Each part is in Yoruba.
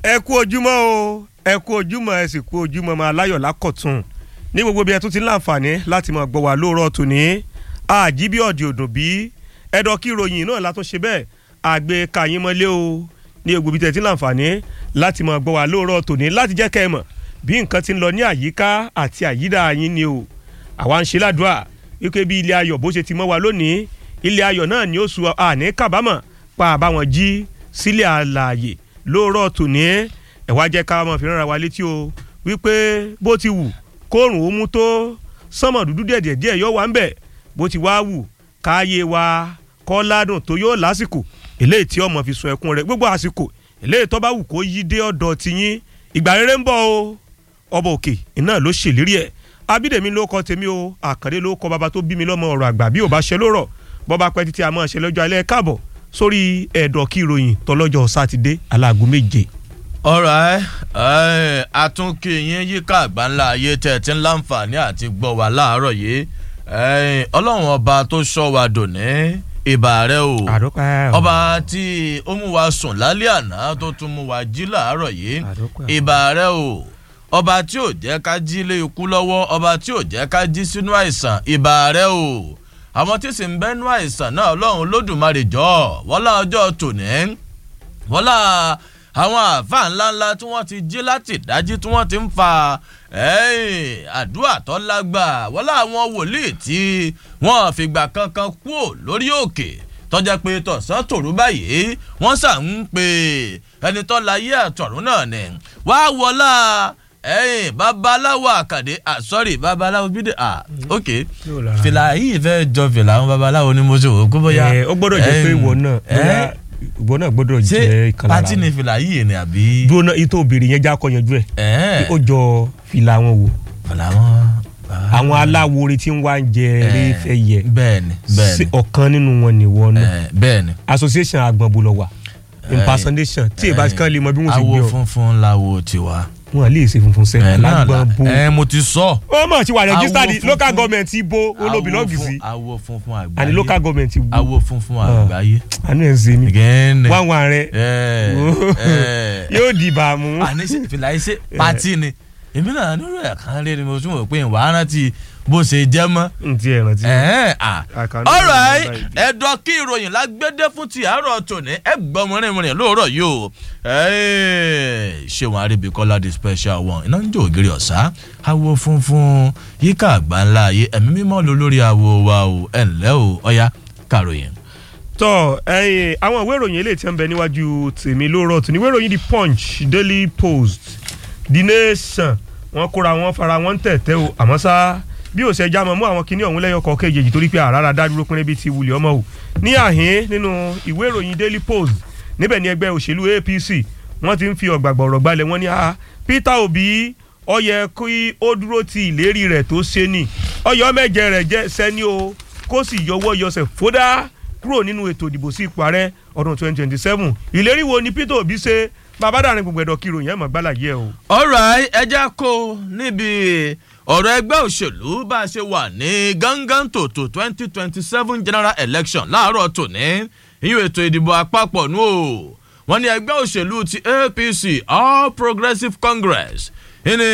ẹ kú ojúmọ́ o ẹ kú ojúmọ́ ẹ sì kú ojúmọ́ máa láyọ̀ lákọ̀tún ní gbogbo bí ẹ tún ti ń láǹfààní láti máa gbọ́ wá lóòrọ̀ tòní àjíbí ọ̀dì òdùn bí ẹ̀dọ̀ kí ìròyìn náà látún ṣe bẹ́ẹ̀ àgbẹ̀ kàyín mọ́lé o ní gbogbo bí tẹ̀ ti ń láǹfààní láti máa gbọ́ wá lóòrọ̀ tòní láti jẹ́ kẹ́ ẹ mọ̀ bí nǹkan ti ń lọ ní àyíká àti àyídà yín ni o àwa ń ṣe ládùúà wípé bí ilé ayọ̀ bó ṣe ti mọ́ wa lónìí ilé ayọ̀ náà ni ó su àní kábàámọ̀ pa àbáwọn jí sílẹ̀ àlàyé lóòrọ̀ tòní ẹ̀ wá jẹ́ ká máa fi ránra wa létí o wípé bó ti wù kóòrùn ó mú tó sánmọ̀ dúdú díẹ̀ díẹ̀ yóò wá ń bẹ̀ bó ti wá wù káyé wa kọ́ ládùn tó yóò lásìkò eléyìí tí ọmọ fi sun ẹkún rẹ̀ gbogbo àsìkò eléyìí tó bá wù kó yí dé ọ̀dọ̀ tiyín ìgbà rere ń bọ̀ o ọba òkè iná ló ṣèlérí ẹ̀ abídèmí ló kọ tèmi o àkàndé ló kọ bàbá tó bí mi lọ́mọ ọ̀rọ̀ àgbà bí ò bá ṣe ló rọ̀ bọ́ba pẹ́ títí a máa ṣe lọ́jọ́ alẹ́ káàbọ̀ sórí ẹ̀dọ̀ kí ìròyìn tọlọ́jọ́ sátidé aláàgọ́ méje. ọ̀rọ̀ ẹ àtúnkì yín yíká àgbáńlá ayé tẹ̀ tí ń láǹfààní àti gbọ́ wá láàárọ̀ yìí ọlọ́run ọba tó sọ wa dòní ìbà rẹ o ọba tí ó mú wa sùn lálẹ́ àná tó tún mú wa jí láàárọ̀ yìí ìbà rẹ o ọba tí ò jẹ́ ká jí lé ikú lọ́wọ́ ọba tí ò jẹ́ ká jí sínú àìsàn ìbà rẹ o àwọn tí sì ń bẹ́nu àìsàn náà ọlọ́run lódùmarè jọ wọ́lá ọjọ́ tòní wọ́lá àwọn àáfàá ńláńlá tí wọ́n ti jí láti dájí tí wọ́n ti ń fa àdúrà tó lágbà wọ́lá àwọn wòlíì tí wọ́n fìgbà kankan kúò lórí òkè tọ́jà pé tọ̀sán tòru báyìí wọ́n sà ń pè ẹni tó láyé àtọ̀run náà ni wàá wọlá ẹyìn babaláwo àkàdé ah sorry babaláwo bídè ah ok fìlà yìí fẹ́ jọ fìlà àwọn babaláwo ni mo ṣe wò kó bóyá. ẹ ó gbọ́dọ̀ jẹ́ pé ìwọ náà bóyá ìwọ náà gbọ́dọ̀ jẹ́ ìkànnì ṣé pati ni fìlà yìí ni àbí. dúró náà ìtò òbèrè yẹn já kọ yanjú ẹ ó jọ fìlà wọn wò fìlà wọn. àwọn aláwòrán tí ń wá ń jẹ eré fẹ́ yẹ bẹ́ẹ̀ni bẹ́ẹ̀ni ọ̀kan nínú wọn ni wọn náà bẹ́ẹ̀ni. association agbọ̀nbó lọ wà impersonation tí ìbá kan lè mọ bí wọ́n ti gbé ọ awo funfun lawo tiwa wọn lè ṣe funfun sẹ lágbọn bo. ẹ mo ti sọ. ó mọ̀ tí wà registered local government ibo olóbìlọ́gì sí. awo funfun àgbáyé àní local government ibo. awo funfun àgbáyé. àánú ẹ̀ ń ṣe mí. gẹ́ẹ́nẹ̀. wá wá rẹ. yóò di ìbámu. àní fìlà iṣẹ́ pati ni èmi náà nírò ẹ̀ kan lé ni mo tún wò pé ìwà rántí bó ṣe jẹ́ mọ́. n ti ẹ̀ rántí. ọ̀rọ̀ ẹ̀dọ̀ kí ìròyìn lágbédé fún ti àárọ̀ tòní ẹ̀ gbọ́ mọ́rìnmọ́rìn lóòrọ̀ yìí o ṣéwọn arábìkọ́lá the special one iná ń jó ògiri ọ̀sá awo funfun yíká àgbáńlá ayé ẹ̀mí mímọ́ ló lórí awo wa o ẹ̀ ǹlẹ́ o ọ̀ya kàròyìn. tọ ẹyìn àwọn ìwé ìròyìn eléyìí tí ń bẹ níwájú tèmi lóòrọ̀ tòní ìwé ìròyìn the punch daily post the nation wọn kóra wọn fara wọn tẹ̀tẹ̀ o àmọ́ sá bí ó ṣe já mọ́ mú àwọn kinní ọ̀hún lẹ́yọ̀ kọ̀ọ̀kan èjèèjì torí pé àràrà dádúró pínlẹ̀ bíi ti wulẹ̀ ọmọ o ní àhín nínú ìwé ìròyìn daily post níbẹ̀ ni ẹgbẹ́ òṣèlú apc wọ́n ti ń fi ọ̀gbàgbọ̀rọ̀ gbalẹ̀ wọ́n ní peter obi ó yẹ kí ó dúró ti ìlérí rẹ̀ tó ṣe ni ọyọ mẹ́jẹ rẹ̀ jẹ́ sẹ́ni o kó sì yọwọ́ yọsẹ̀ fódà kúrò nínú ètò ìdìbò sí ipò ààrẹ ọdún twenty twenty seven ìlérí wo ni peter obi ṣe bàbá dàrin gbogbo ẹ̀dọ̀ kí ìròyìn ẹ̀ mọ̀ gbálà yẹ o. ọ̀rọ̀ ẹja kó níbi ọ̀rọ̀ ẹgbẹ́ òṣèlú bá a ṣe wà ní gángan tòótò twenty twenty seven general election láàárọ̀ tòní ìyún ètò ìdìbò àpapọ̀ nù o wọ́n ní ẹgbẹ́ òṣèlú ti apc all progressives congress ìní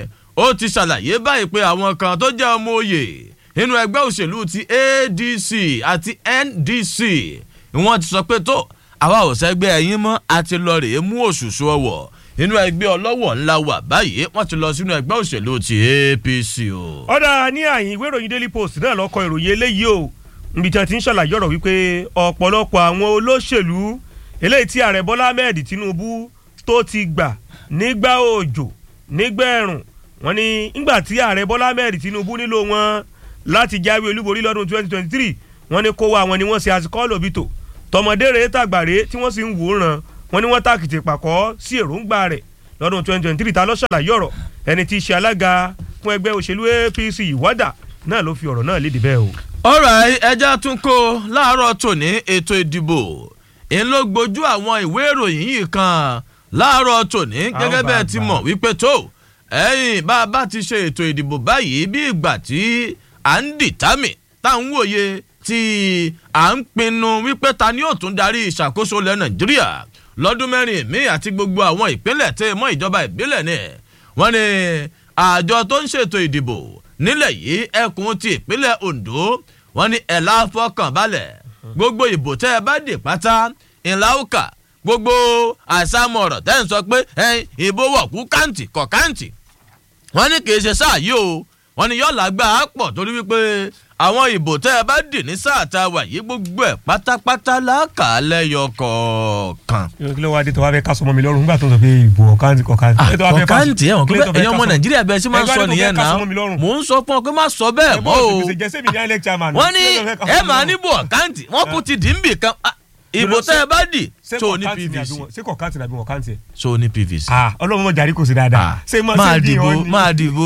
ó ti ṣàlàyé báyìí pé àwọn kan tó jẹ́ ọmọ òye nínú ẹgbẹ́ òṣèlú ti adc àti ndc wọ́n ti sọ pé tó àwa ò sẹ́gbẹ́ ẹ̀yìn mọ́ àti lọ rèé mú òṣùṣù ọwọ́ inú ẹgbẹ́ ọlọ́wọ̀ ńlá wà báyìí wọ́n ti lọ sínú ẹgbẹ́ òṣèlú ti apc o. ọ̀dà ní àyìn ìwé ìròyìn daily post náà lọ́kọ ìròyìn eléyìí o níbi tí wọ́n ti ń ṣàlàyé ọ̀rọ̀ wípé ọ̀pọ̀lọpọ̀ àwọn olóṣèlú eléyìí tí ààrẹ bọ́lá ahmed tinubu tó ti gbà nígbà òjò nígbà ẹ̀rùn wọn ni ńgbà tí ààrẹ bọ́lá ahmed tinubu nílò wọn láti jáwé olúborí lọ́dún 2023 wọn ni kó wa wọn ni wọ́n ṣe àsìkò lòbítò tọmọdé rèé tàgbàrè tí wọ́n sì ń wòran wọn ni wọ́n tàkìtì pàkọ́ sí èròǹgbà rẹ̀ lọ́dún 2023 ta ló ṣàlàyé ọ̀rọ̀ ẹni tí í ṣe alága fún ẹgbẹ́ òṣèlú apc ìwádà náà ló fi ọ̀rọ̀ náà léde bẹ́ẹ̀ o. ọ̀rọ̀ ẹja tún kó láàárọ̀ tòní ètò ìdìbò ń ló gbójú àwọn ìwé ìròyìn yìí kan láàárọ̀ tòní gẹ́gẹ́ bẹ́ẹ̀ ti mọ̀ wípé tó ẹ̀yìn bá a bá ti ṣe ètò ìdìbò báyìí bí ìgbà tí à ń dìtámì tá à ń wòye tí à ń pinnu wípé ta ni yóò tún darí ìṣàkóso ilẹ̀ nàìjíríà lọ́dún mẹ́rin míì àti gbogbo àwọn ìpínlẹ̀ tẹ́ mọ́ ìjọba ìbílẹ̀ ni wọ́n ní àjọ tó ń ṣètò ìdìbò nílẹ̀ yìí ẹkùn ti ìpínlẹ̀ Ondo wọ́n ní ẹ̀la fọkànbalẹ̀ gbogbo ìbò tẹ́ ẹ bá dì pátá ńlá ó kà gbogbo àsámọ̀ ọ̀rọ̀ tẹ́ ń sọ pé ìbò wọ̀kú káǹtì kọ̀ káǹtì wọ́n ní kì í ṣe sáà yìí o wọ́n ní yọ̀ọ́ làgbà á pọ̀ torí wípé àwọn ìbò tẹ́ ẹ bá dì ní sáà tá a wà yìí gbogbo ẹ̀ pátápátá lákàálẹ̀ yọ kọ̀ọ̀kan. kí ló wá dé tó wá fẹ́ ká sọmọ mi lọ́rùn nígbà tó ń sọ pé ìbò ọ̀káǹtì kọ̀káǹtì. ọ̀káǹtì ẹ̀wọ̀n pé ẹ̀yin ọmọ nàìjíríà bẹ́ẹ̀ sì máa ń sọ nìyẹn náà mò ń sọ fún ọ pé má sọ bẹ́ẹ̀ mọ́ o. wọ́n ní ẹ máa níbò ọ̀káǹtì wọ́n kú ti dì ń bì kan ìbò tẹ́ ẹ bá dì tó ní pvc. ṣé kọ̀káǹtì nàbí wọ̀káǹtì ẹ̀. tó ní pvc. ọlọ́run mọ̀ jàrí kò sí dáadáa. máa dìbò máa dìbò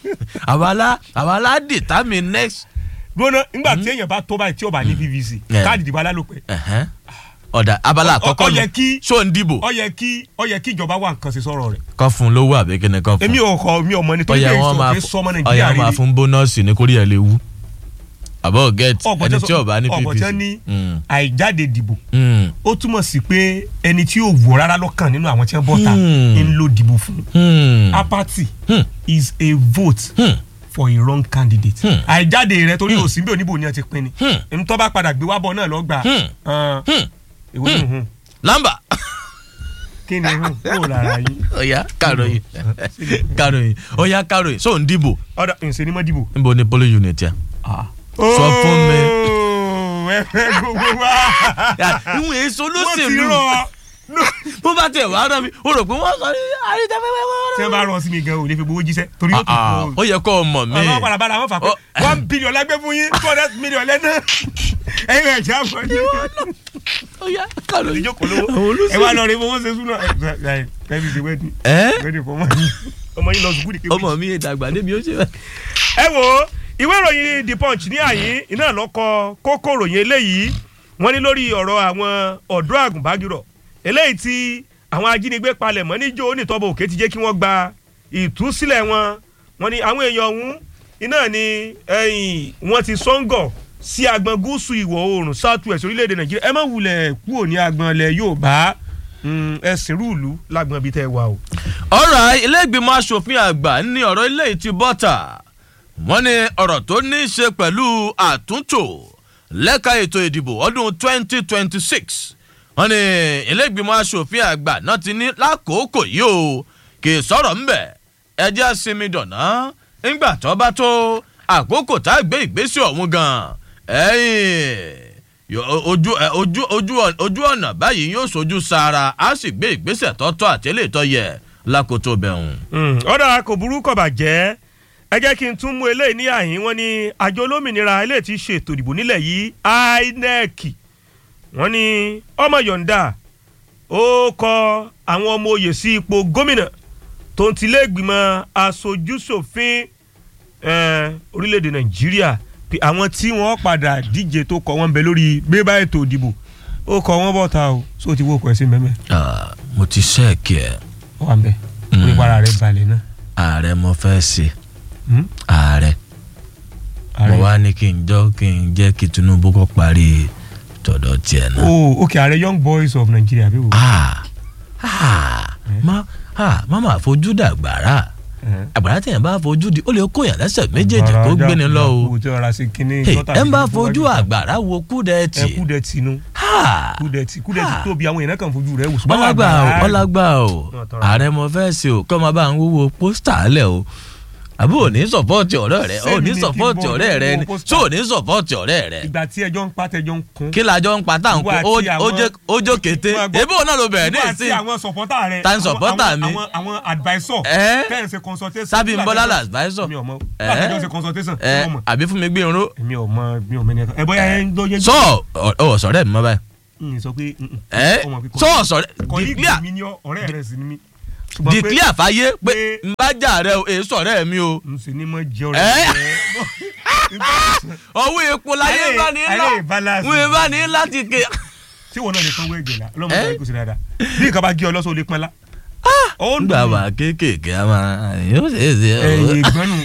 àwa la determine next gbóná nígbà tí èèyàn bá tó báyìí tí ó bá ní pvc káàdì ìdìbò alálòpẹ́. ọ̀dà abala àkọ́kọ́ nù ṣó ń dìbò. ó yẹ kí ó yẹ kí ìjọba wà nǹkan ṣe sọ̀rọ̀ rẹ̀. kọ́ fún lówó àbí kíni kọ́ fún. èmi ò kọ mi ò mọ nítorí pé ìṣòro pé sọmọ nàìjíríà rí. ọ̀yà máa fún bónọ́ọ̀sì ní kórìíra lè wú. àbọ̀ get ẹni tí ó bá ní pvc. ọ̀pọ̀tẹ́ ní àìjáde dìbò ó túmọ̀ sí pé ẹni tí yóò wò rárá lọ́kàn nínú àwọn tí wọ́n bọ́ta ń lo dìbò fún. apathy is a vote for a wrong candidate. àìjáde rẹ torí òsín bí oníbò ni ẹ ti pin ni. ẹni tó bá padà gbé wá bọ̀ náà lọ gbà. ìwé ni hun. lamba. kí ni hun kó lára yín. ọ̀ya kàròyìn kàròyìn ọ̀ya kàròyìn so ń dìbò. ọ̀dà ǹsẹ̀ ni mo dìbò. níbo ni polling unit yà. sọ fún mi. ẹ fẹ́ gbogbo wa. ìwọ̀n èso ló wọ́n ti ṣèlú rọ bó bá tẹ̀ wá rán mi o rò pé wọ́n sọ ní àrídàfẹ́fẹ́. tí wọ́n bá rọ sí mi gan o lè fi gbowó jíṣẹ́ torí ó tó ó yẹ kó o mọ̀ mí. ọmọ padà bára wọn fà pé one billion lágbé fún yín two hundred million lẹ́nà ẹ̀yin ẹ̀ já fún yín. ó yá kàlọ́ yìí ìjókòó lówó ẹ wá lọ rí owó ṣe súná ẹ ẹ bí ṣe wẹ́ẹ̀dì wẹ́ẹ̀dì fún ọmọ yín ọmọ yín lọ sùkúrù kéwì. ọmọ mi ìdàgbà débi ó ṣe bẹ́ẹ̀. ẹ wo ìwé ìròyìn the punch ní àyín iná lọ́kọ kókó ìròyìn eléyìí wọ́n ní lórí ọ̀rọ̀ àwọn ọ̀dọ́ àgùnbánirọ̀ eléyìí tí àwọn ajínigbé palẹ̀ mọ́ níjó onítọ́bọ̀ òkè ti jẹ́ kí wọ́n gba ìtúsílẹ̀ wọn wọ́n ní àwọn èèyàn ọ̀hún iná ni wọ́n ti sọ́ngọ̀ sí agbọn gúúsù ìwọ̀ oòrùn south west orílẹ̀-èdè nàìjíríà ẹ má wulẹ̀ kúrò ní agbọn ilẹ̀ yorùbá ẹ̀sìn rúùlù lágbọn bíi tẹ́ ẹ wà o. ọ̀rọ̀ ilé ìgbìmọ̀ asòfin àgbà ní ọ̀rọ̀ ilé ìtì bọ́tà wọ́n ní ọ̀rọ̀ tó ní í ṣe pẹ̀lú àtúntò lẹ́ka ètò ìdìbò ọdún 2026 wọ́n ní ilé ìgbìmọ̀ asòfin àgbà náà ti ní lákòókò yìí o kì í sọ̀rọ̀ ńbẹ̀ ẹjẹ́ sinmi dọ̀nà ńgbà tó bá tó àkókò tá a gbé ìgbésẹ̀ ọ̀hún gan ẹ̀yìn ojú ojú ojú ojú ọ̀nà báyìí yóò sojú sára á sì gbé ìgbésẹ̀ tọ́tọ́ àtẹ́lẹ̀ tó yẹ lákòótó bẹ̀rùn. ọ̀dà kò burú kò bàjẹ́ ẹ jẹ́ kí n tún mú eléyìí ní àyín wọn ní àjọ olómìnira eléyìí ti ṣètò ìdìbò nílẹ̀ yìí INEC wọ́n ní ọmọ yọ̀ǹda ó kọ àwọn ọmọ oyè sí ipò gómìnà tó ń tilé ìgbìmọ̀ aṣojúṣòfin orílẹ̀-èdè nàìjíríà pé àwọn tí wọ́n padà díje tó kọ wọ́n bẹ lórí bébà ètò ìdìbò ó kọ wọ́n bọ̀ta o só ti wó ọkọ̀ ẹ̀ sí mẹ́mẹ́. mo ti ṣẹ́ẹ̀kì ẹ̀. ó wà ń bẹ onípa ara rẹ balẹ̀ náà. ààrẹ mo fẹ́ ṣe ààrẹ mo wá ní kí n jọ kí n jẹ́ kí tinubu kó parí tọ̀dọ̀ tiẹ̀ náà. oh ok ààrẹ young boys of nigeria bí wo. ah ah má ah má máa fojú dàgbàrà àgbàrá tẹ̀yàn bá fojú di ó lè kó yàn lẹ́sẹ̀ méjèèjì kó gbéni lọ o ẹ ń bá fojú àgbàrá wo kúdẹ̀tì. ẹ kúdẹ̀tì nu kúdẹ̀tì kúdẹ̀tì tóbi àwọn èèyàn kan fojú rẹ̀ wò. ọlágbà o ọlágbà o ààrẹ mo fẹ́ ṣe o kọ́ máa bá ń wúwo pósítà lẹ̀ o àbí ò ní sọpọ́ọ̀tì ọ̀rẹ́ rẹ ò ní sọpọ́ọ̀tì ọ̀rẹ́ rẹ ni tí ò ní sọpọ́ọ̀tì ọ̀rẹ́ rẹ. ìgbà tí ẹjọ́ ń pa tẹjọ́ ń kún. kí lajọ ń pa tá à ń kún ojo kété ebí òun náà ló bẹ̀rẹ̀ ní ìsìn. ìgbà tí àwọn sọpọ́tà rẹ ta ni sọpọ́tà mi. àwọn advisor ẹ tẹ́yìn ṣe consultation. sábì ń bọ́lá la advisor. mi ò mọ báyọ̀ ṣe consultation. ẹ àbí fún mi gbé irun. mi ò mọ mi ò mẹ́ni ẹ bóyá ẹ ń gbọ́ yẹn. sọ ọ sọ̀rẹ́ mi mọ báyìí. n sọ pé ẹ sọ sọ̀rẹ́ declare mi ni ọ̀rẹ́ rẹ sì ni mi declare fàyè pé n bá jà rẹ o èyí sọ̀rẹ́ mi o. n sì ní mọ jẹ ọ̀rẹ́ rẹ. owó epo láyé bá ní ńlá wọ́n bá ní ńlá ti ké. tí wọn náà lè sanwó ẹ̀jẹ̀ la ọlọ́mọ tó kù sí dáadáa bí nǹkan bá gé ọ lọ́sọ̀ ó lè pọ́n la. nígbà wà kéékèèké a máa yóò ṣe é ṣe. ẹyin ìgbọ́nù.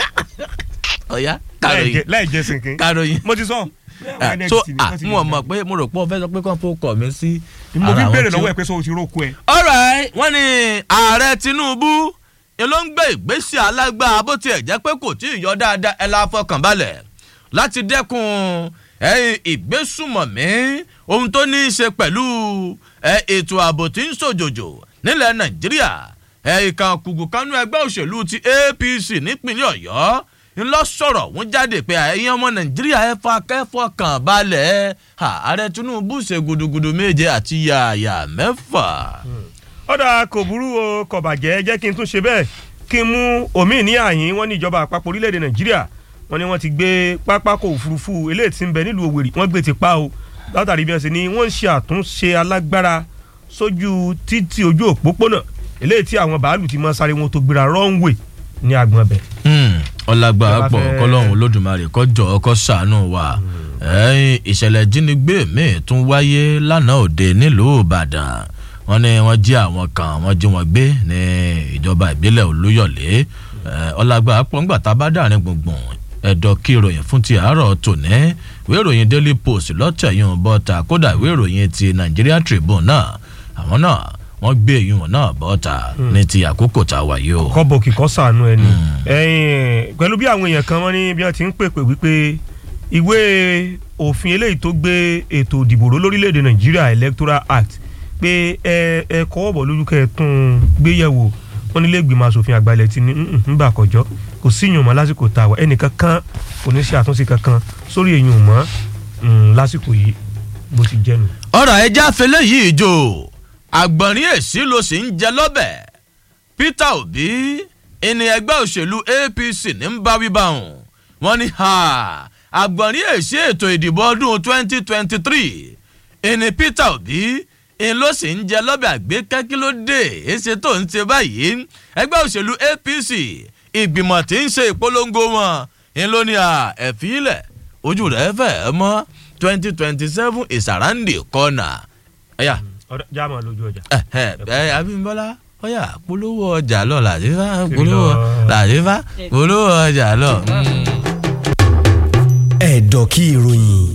ọ̀ya kàròyìn láì jẹ sìnkín. kàròyìn. mo ti sọ. so ah mo mọ̀ pé mo rò pé o fẹ́ sọ pé kàn fó kọ̀ mí sí mo ara fi àwọn béèrè tí ó- lọ́wọ́ ẹ pé sọ o ti róko ẹ. alright wọ́n ní ààrẹ tinubu ni ló ń gbé ìgbésẹ̀ alágbára bó tiẹ̀ jẹ́ pé kò tí ì yọ dáadáa ẹ la fọkàn balẹ̀ láti dẹ́kun ẹ̀yìn ìgbésùmọ̀mí ohun tó ní í ṣe pẹ̀lú ẹ̀, ètò ààbò tí ń ṣòjòjò nílẹ̀ nàìjíríà ẹ̀ẹ̀kan kùgù kanú ẹgbẹ́ òṣèlú ti apc nípínlẹ̀ ọ̀yọ́ ńlọ sọ̀rọ̀ wọ́n jáde pé ẹ̀yin ọmọ nàìjíríà ẹ fa kẹ́fọ́kàn balẹ̀ ààrẹ tinubu ṣe gudugudu méje àti yàyà mẹ́fà. ọ̀dà kò burú o kò bàjẹ́ jẹ́ kí n tún ṣe bẹ́ẹ̀ kí n mú omi ní àyín wọn ní ìjọba àpapọ̀ orílẹ̀-èdè nàìjíríà wọn ni wọ́n ti gbé pápákọ̀ òfurufú eléyìí tí ń bẹ nílùú òwèrè wọ́n gbé ti pa o látàrí bí wọ́n ṣe ní wọ́n ń ṣe àtúnṣe alágbára sójú títì ojú òpópónà eléyìí tí àwọn bàálù ti máa sáré wọn tó gbéra runway ní agbọn bẹ̀. ọlágbára Ìjọba pọ̀ fẹ́- kọ́lọ́hún olódùmarè kọjọ́ ọkọ ṣàánú wa ẹ̀yìn ìṣẹ̀lẹ̀ ìjínigbé míì tún wáyé lánàá òde nílùú ìbàdàn wọ́n ní wọ́n jí àwọn kan wọ́n jí wọn gbé ní ìjọba ìbílẹ̀ olúyọ̀lé Eh, ọlágbára pọ̀ ńgbà tá a bá dàrin gbùngbùn ẹ̀dọ̀ kí ìròyìn fún ti àárọ̀ tòní ìwé ìròyìn daily post lọ́tẹ̀yìn bọ́ta kódà ìwé ìròyìn ti nigeria tribune náà àwọn náà wọ́n gbé ìyún náà bọ́ta ní ti àkókò tá a wà yìí o. kọ́bọ̀ kíkọ́ sànú ẹni ẹ̀yìn pẹ̀lú bí àwọn èèyàn kan wọ́n ní bí wọ́n ti ń pèpè wípé ìwé òfin eléyìí tó gbé ètò ìdìbò ró lórílẹ̀‐èdè nàìjíríà electoral act pé ẹ ẹ kọ́wọ́ bọ̀ lójú kẹ́ ẹ tún un gbé yẹ̀wò wọ́n nílé ìgbìmọ̀ asòfin àgbà ilẹ̀ ti ní ńgbà kọjọ́ kò sí ìyún mọ́ lásìkò tá a wà ẹnìkan kan kò ní ṣe àtúnṣe kankan sórí ìyún mọ́ mm, lásìkò yìí bó ti jẹ́ nu. ọ̀rọ̀ ẹja fẹlẹ́ yìí jò àgbọ̀nrín èsì ló sì ń jẹ lọ́bẹ̀ peter obi ìní ẹgbẹ́ òṣèlú apc ní ń bá wíbá hùn wọ́n ní ha àgbọ̀nrín èsì ètò ìdìbò ọdún twenty twenty three ìní peter obi ìní ló sì ń jẹ lọ́bẹ̀ àgbékẹ́ kí ló dé èsì tó ń ṣe báyìí ẹgbẹ́ òṣèlú apc ìgbìmọ̀ tí ń ṣe ìpolongo wọn ìní ló ní à ẹ̀fílẹ̀ ojú rẹ̀ fẹ́ mọ́ twenty twenty seven is around the corner. ẹ̀yà ọ̀dọ̀ jáàmù lójú ọjà. ẹ ẹ abimbola ọyà polówó ọjà lọ làdífà Kiri polówó lọ. làdífà polówó ọjà lọ. ẹ̀dọ̀ kí ìròyìn.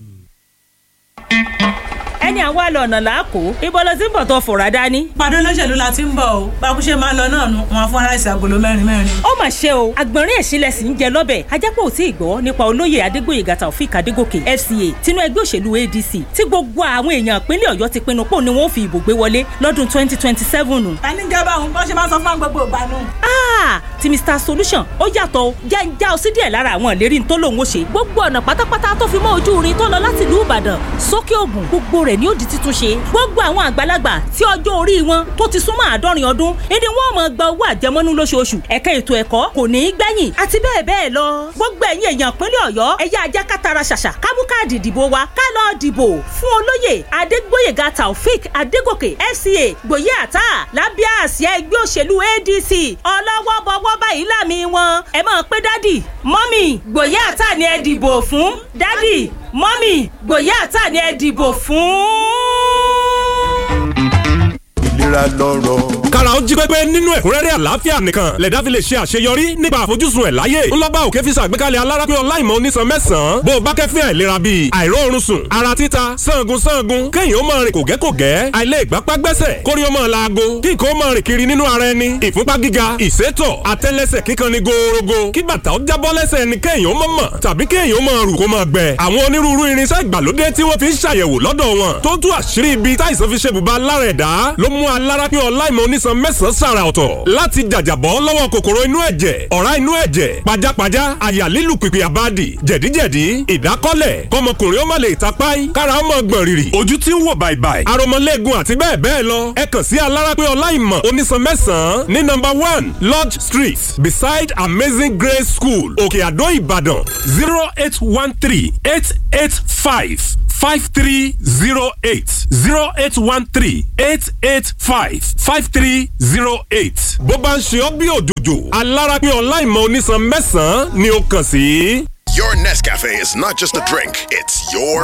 ẹni àwa lọ ọ̀nà làákò ibo ló ti ń bọ̀ tó fòrà dání. pàdé olóṣèlú la ti ń bọ̀ o bákúṣe máa ń lọ náà nu wọn fún aláìsí agolo mẹ́rin mẹ́rin. ó mà ṣe o àgbọ̀nrín èsìlẹ̀ sì ń jẹ lọ́bẹ̀ ajápọ̀ ò tí ì gbọ́ nípa olóyè adégbòyègà taofik adégòkè fca tinú ẹgbẹ́ òṣèlú adc tí gbogbo àwọn èèyàn ìpínlẹ̀ ọ̀yọ́ ti pinnu pò ní wọ́n fi ìbò gbé wọlé lọ́dún twenty twenty seven. ta ní jẹ́ báwọn bọ́n ṣe máa ń sọ fún gbogbo ìgbà nù. Ah, ti mr solution ó yàtọ̀ o jẹ́ ń já ọ sí díẹ̀ lára àwọn ìlérí tó lòun ó ṣe gbogbo ọ̀nà pátápátá tó fi mọ́ ojú irin tó lọ láti ìlú ìbàdàn sókè ògùn gbogbo rẹ̀ ni ó di títún ṣe gbogbo àwọn àgbàlagbà tí ọjọ́ orí wọn tó ti súnmọ́ àádọ́rin ọdún ìdí wọn mọ̀ gba owó àjẹmọ́nú lóṣooṣù ẹ̀ka ètò ẹ̀kọ́ kò ní í gbẹ̀yìn àti bẹ́ẹ̀ bẹ́ẹ̀ lọ gbogbo ẹ̀yin èèyàn ìpínlẹ̀ ọ̀yọ́ ẹ̀yà ajá kátara ṣàṣà kámú káàdì ìdìbò wa ká lọ dìbò fún olóyè adégbóyèga taofik adégòkè fca gbòye àtà lábẹ́ àsíá ẹgbẹ́ òṣèlú adc ọlọ́wọ́ bọ́wọ́ báyìí lámì wọn ẹ máa pé dádì mọ́mì gbòye àtà ni ẹ dìbò fún dádì mọ́mì gbòye àtà ni ẹ dìbò fún ìlera lọ́rọ̀. kára ó jí pépé nínú ẹ̀kúnrẹ́rẹ́ àlàáfíà nìkan lẹ̀dá fi lè ṣe àṣeyọrí nípa àfojúsùn ẹ̀ láyé ńlọ́gbà òkè fi ṣàgbékalẹ̀ alárápín ọláìmọ̀ onísan mẹ́sàn-án bó o bá kẹ́fín àìlera bíi àìróorun sùn ara títa sangun sangun kéèyàn ó máa rìn kògẹ́kògẹ́ àìlè ìgbápá gbẹ́sẹ̀ kórí ó máa laago kí nǹkan ó máa rìn kiri nínú ara ẹni ìfúnpá gíga ìsétọ̀ àtẹ́lẹsẹ̀ kíkan ni gòòrògò kí bàtà ó jábọ́ lẹ́sẹ̀ ẹni kéèyàn ó mọ̀ mọ̀ tàbí kéèyàn ó máa rù kó máa gbẹ àwọn onírúurú irinṣẹ́ ìgbàlódé tí wọ́n fi ń ṣàyẹ̀wò lọ́dọ̀ wọn tó tú àṣírí ibi táìsàn fi ṣe bùbá lára ẹ̀dá ló mú alárápín ọláìmọ̀ onísan mẹ́sàn-án sàrà ọ̀tọ̀ láti jàjàbọ́ lọ́wọ́ kòkòrò inú ẹ̀jẹ̀ ọ̀rá inú ẹ̀jẹ̀ pajápajá àyà lílù pìpì àbádì jẹ̀díjẹ̀dí ìdákọ́lẹ̀ kọmọkùnrin ó má lè tapáì kára ó mọ̀ gbọ̀n rìrì ojú tí ń wò bàìbàì aromọlẹ́gun àti bẹ́ẹ̀ bẹ́ẹ̀ lọ ẹ kàn sí alárápín ọláìmọ̀ onísan mẹ́sàn-án ní nọ́mbà one lodge street beside amazing grace school òkè àdó ìbàdàn zero eight one three eight eight five five three zero eight zero eight one three eight eight five five three zero eight. bó bá ń ṣe ọ́ bí òjòjò alárápín ọláìmọ̀ onísan mẹ́sàn-án ni ó kàn sí. Your Nescafe is not just a drink, it's your